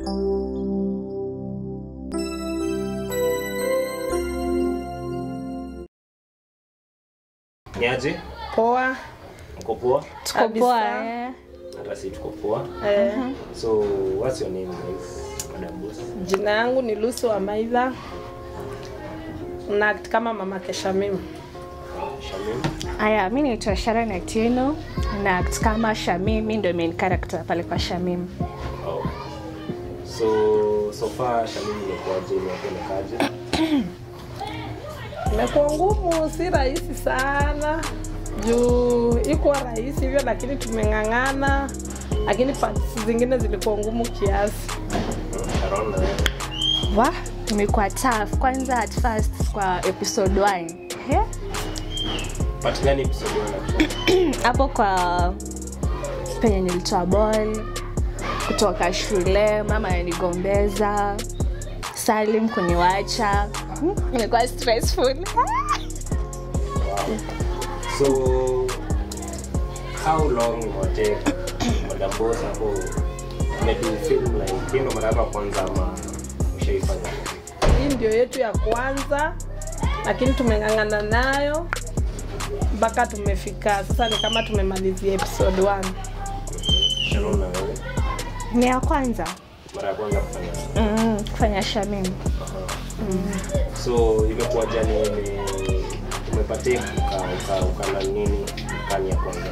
Niaje? Poa. Mko poa? tuko Kabisa. poa eh. Hata si tuko poa. Eh, So, what's your name guys? Madam Boss. jina yangu ni Lucy wa Maidha na act kama mama Keshamim. Shamim. aya mi naitwa sharon atieno na act kama shamim mi ndo main character pale kwa shamim Oh. So, so far Shamim imekuwaje? Imekuonekaje? Imekuwa ngumu, si rahisi sana juu iko rahisi hivyo, lakini tumeng'ang'ana, lakini parts zingine zilikuwa ngumu kiasi. Sharon na wewe? wa imekuwa tough kwanza at first kwa episode 1 He? Part gani episode una? hapo kwa penye nilitoa ball kutoka shule mama ananigombeza salim kuniwacha Hmm, imekuwa stressful So, how long will it take Madam Boss hapo maybe film like hii ndo mara yako ya kwanza ama ushaifanya? Hii ndio yetu ya kwanza, lakini tumeng'ang'ana nayo mpaka tumefika sasa, ni kama tumemalizia episode 1. Sharon na wewe? ni ya kwanza Mara ya kwanza kufanya mm, kufanya shamim so imekuwa jani umepatia uka, uka, ukala nini kani ya kwanza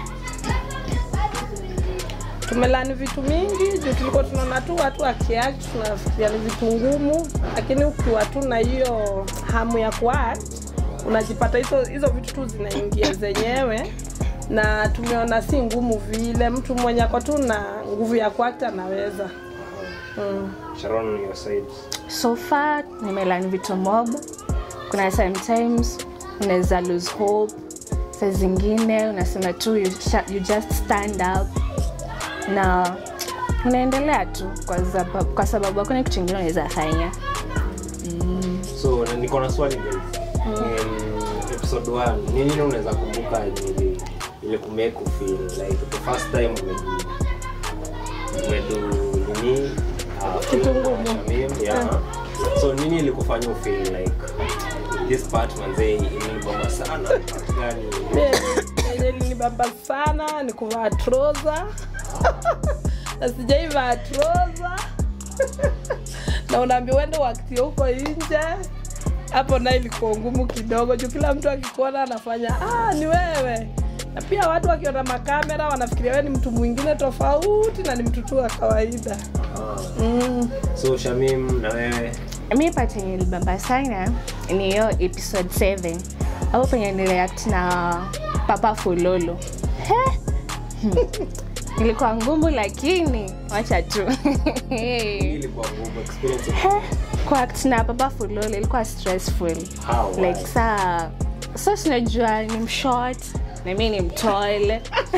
tumelani vitu mingi juu tulikuwa tunaona tu watu wakiact tunafikiria ni vitu ngumu, lakini ukiwa tu na hiyo hamu ya kuact unajipata hizo hizo vitu tu zinaingia zenyewe, na tumeona si ngumu vile. Mtu mwenye ako tu na nguvu ya kuact anaweza mm. Sharon your side so far nimelani vitu mob kuna sometimes unaweza lose hope saa zingine unasema tu you, sha- you just stand up na unaendelea tu kwa, zaba, kwa sababu hakuna kitu ingine unaweza fanya so na niko na swali guys in episode 1 ni nini unaweza kumbuka yenye ili ile kumake you feel like the first time umedu umedu nini uh, Kitu film ngumu. Shamim, yeah. so nini ilikufanya u feel like this part manze ilibamba sana part gani yenye linibamba sana ni kuvaa troza na sijaivaa troza na unaambia uende wakati huko nje hapo naye ilikuwa ngumu kidogo juu kila mtu akikuona anafanya ah, ni wewe na pia watu wakiona makamera wanafikiria wewe ni mtu mwingine tofauti na ni mtu tu wa kawaida mm. so Shamim na wewe mi part yenye libamba sana ni hiyo episode 7 hapo penye niliact na papa fulolo He! Hmm. ilikuwa ngumu lakini wacha tu hii ilikuwa ngumu experience He! kuact na papa fulolo ilikuwa stressful how why? like saa sa sinajua ni mshort na mi ni mtol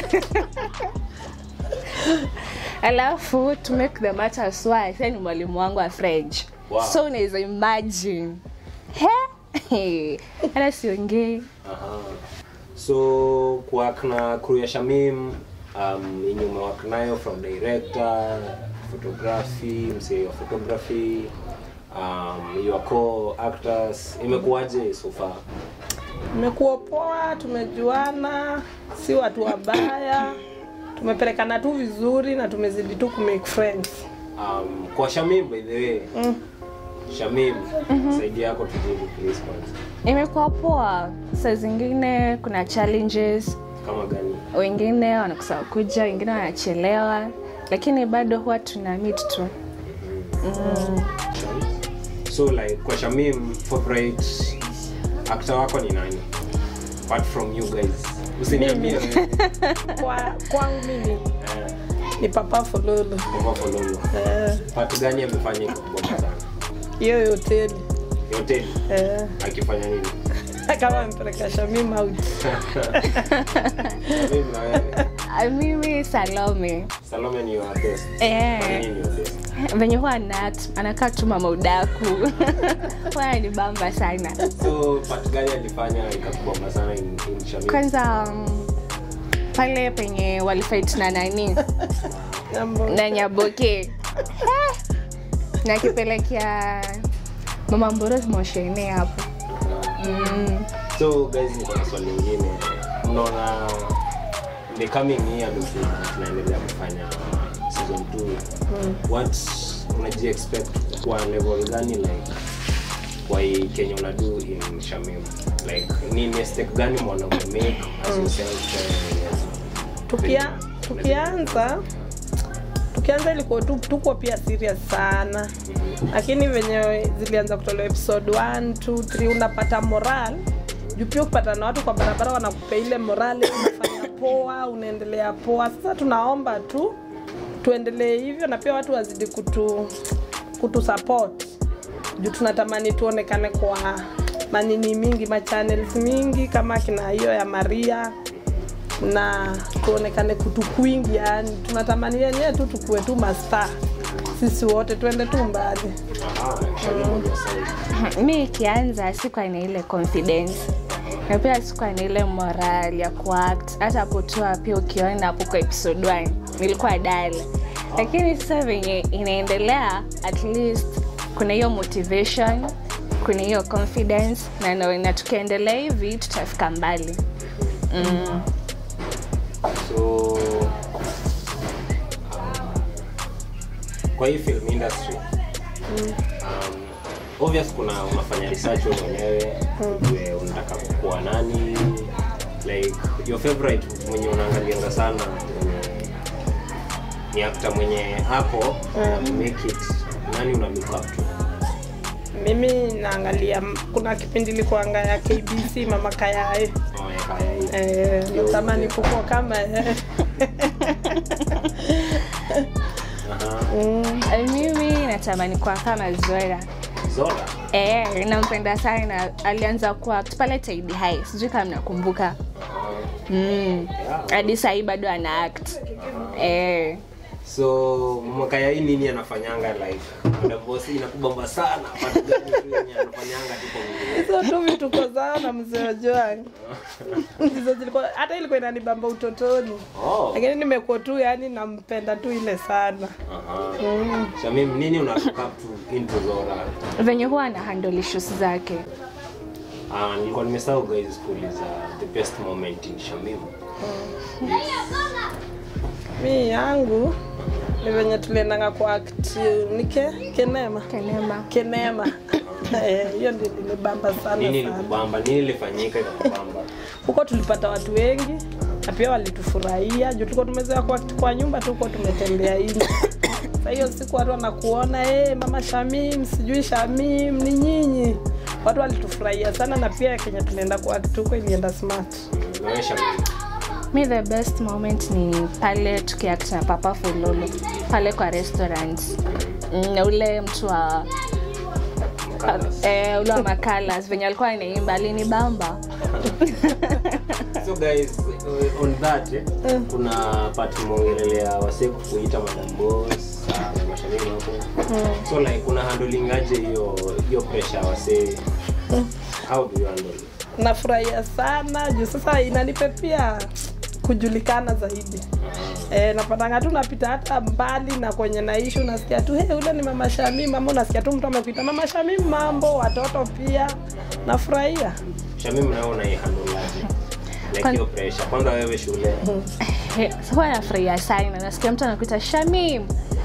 alafu to make the matters worse ni mwalimu wangu wa french Wow. so unaweza imagine he hata siongei Aha. so kuwak na crew ya Shamim um, yenye umewak nayo from director photography msee wa photography um, your co actors imekuwaje so far Imekuwa poa, tumejuana, si watu wabaya, tumepelekana tu vizuri na tumezidi tu kumake friends. um, kwa Shamim by the way Mm. Shamim saidi yako tujibu please kwanza imekuwa poa saa zingine kuna challenges kama gani wengine wanakosa kuja wengine wanachelewa lakini bado huwa tuna meet tu so like kwa Shamim favorite actor wako ni nani apart from you guys usiniambie wewe. Kwa kwangu mimi Eh, ni Papa Fololo. Baba Fololo. Eh, Part gani amefanya ikakubamba sana? hiyo hoteli Yote eh, akifanya nini? kama amepeleka Shamim out. Mimi na wewe. Ah, mimi salome Salome ni your best. Eh. Kwa nini ni your best? venye huwa anat anakaa tu mama udaku huwa anibamba sana So part gani alifanya ikakubamba sana in, in Shamim? kwanza um, pale penye walifight na nani Jambo. na nyaboke nakipelekea mama mborozi moshene hapo mm. so guys niko na swali lingine mnaona the coming year ndio tunaendelea kufanya season 2 what unaji expect kwa level gani like kwa hii Kenya unadu in Shamim like ni mistake gani mwana make as yourself eh, Tukia, tukianza tukianza ilikuwa tu, tuko pia serious sana lakini venye zilianza kutolewa episode 1 2 3 unapata moral juu pia ukipata na watu kwa barabara wanakupea ile morali unafanya poa unaendelea poa sasa tunaomba tu tuendelee hivyo na pia watu wazidi kutu kutu support juu tunatamani tuonekane kwa manini mingi machannels mingi kama kina hiyo ya maria na tuonekane kutu kwingi yani tunatamani yenyewe tu tukue tu masta sisi wote tuende tu mbali aha Shamim on your side mi ikianza sikuwa na ile confidence na pia sikuwa na ile moral ya kuact hata hapo tu pia ukiona hapo kwa episode 1 nilikuwa dale lakini sasa venye inaendelea at least kuna hiyo motivation kuna hiyo confidence na naona tukiendelea hivi tutafika mbali mm. so um, kwa hii film industry um, obvious kuna unafanya research wewe mwenyewe ujue unataka kuwa nani like your favorite mwenye unaangalianga sana mwenye ni actor mwenye hapo make it nani una look up to mimi naangalia kuna kipindi likuanga ya kbc mama kayae oh, ya kaya hii eh, natamani kukua kama yeye. aha mm. Eh, mimi natamani kuwa kama zora Zora Eh, nampenda sana alianza kuact pale Taidi High sijui kama mnakumbuka Aha. mm. Yeah. hadi sahii bado ana act eh. so mwakaya hii nini anafanyanga like madambosi inakubamba sana pati gani tu yenye anafanyanga tu kwa mwili hizo tu vituko zao na mzee Ojwang ndizo zilikuwa hata ilikuwa inanibamba utotoni oh lakini nimekuwa tu yani nampenda tu ile sana aha mm. Shamim nini una look up to into Zora venye huwa ana handle issues zake ah nilikuwa nimesahau guys kuuliza the best moment in Shamim mi yangu ni venye tuliendanga kwa act nike kenema kenema kenema Eh, hiyo ndio nilibamba sana nini sana ilikubamba nini ilifanyika ikakubamba huko tulipata watu wengi na pia walitufurahia juu tulikuwa tumezoea kwa, kwa nyumba tuko tumetembea nje sa hiyo siku watu wanakuona hey, mama shamim sijui shamim ni nyinyi watu walitufurahia sana na pia kenya tulienda kwa tuko ilienda smart Mm, nawe Shamim mi the best moment ni pale tukiact na papa fulolo pale kwa restaurant mm, na ule mtu wa Mkalas. eh, ule wa makalas venye alikuwa anaimba alinibamba so guys uh, on that eh, kuna part mongelelea wase kuita madam boss uh, mashamini hapo so like kuna handlingaje hiyo hiyo pressure wase how do you handle it? nafurahia sana juu sasa inanipe pia kujulikana zaidi E, napatanga tu napita hata mbali na kwenye naishi unasikia tu hey, ule ni mama Shamim ama unasikia tu mtu amekuita mama Shamim mambo watoto pia nafurahia Shamim nawe unaihandleaje like Kwan- hiyo pressure kwanza wewe shule Eh, huwa nafurahia sana nasikia mtu anakuita shamim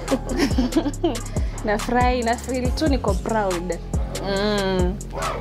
nafurahi nafil tu niko proud mm.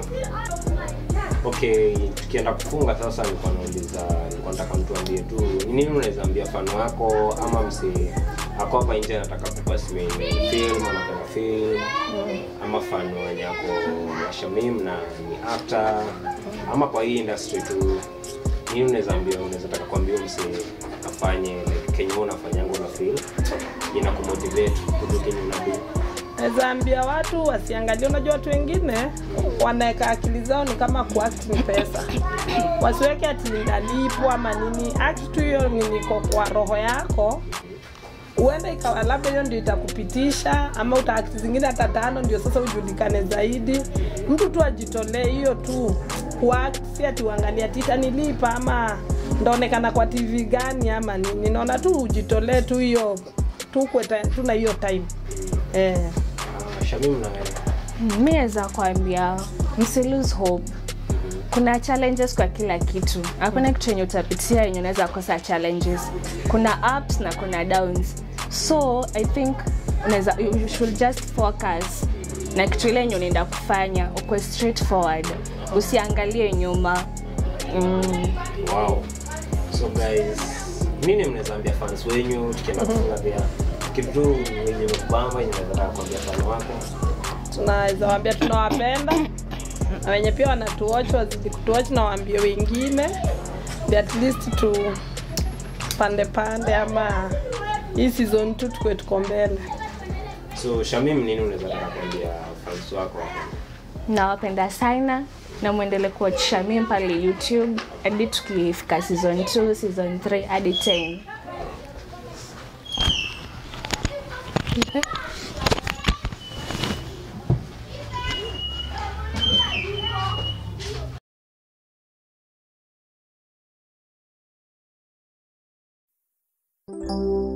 okay tukienda kufunga sasa nilikuwa nauliza nilikuwa nataka mtuambie tu ni nini unaweza ambia fano wako ama msi ako hapa nje anataka kupasiwa film anapenda film ama fano wenye ako ya Shamim na ni actor ama kwa hii industry tu nini unaweza ambia unaweza taka kuambia msi afanye like kenye wewe unafanyanga una feel ina kumotivate kudu kenye unadu naweza ambia watu wasiangalie unajua watu wengine wanaweka akili zao ni kama kuact ni pesa wasiweke ati ndalipwa ama nini act tu hiyo ni niko kwa roho yako huenda ikawa labda hiyo ndio itakupitisha ama utaakti zingine hata tano ndio sasa ujulikane zaidi mtu tu ajitolee hiyo tu kuact si ati uangalia ati itanilipa ama ndaonekana kwa tv gani ama nini naona tu ujitolee tu hiyo tu ukwe ta- tu na hiyo time eh. Ah, Shamim na wewe. mi naweza kuambia msi lose hope kuna challenges kwa kila kitu hakuna kitu yenye utapitia yenye unaweza kosa challenges kuna ups na kuna downs so i think unaweza you should just focus na kitu ile yenye unaenda kufanya ukwe straight forward usiangalie nyuma mm. Wow. So guys, nini mnaweza ambia fans wenyu tukienda kufunga pia kitu tu wenye mkubamba yenye unaweza taka kuambia fan wako? tunaweza waambia tunawapenda na wenye pia wanatuwatch wazidi kutuwatch na waambie wengine Ndio at least tu pande pande ama hii season tu tukwe tuko mbele So Shamim, nini unaweza taka kuambia fans wako hapa? nawapenda sana na mwendele kuwachisha mimi pale youtube hadi tukifika season 2 season 3 hadi 10 Thank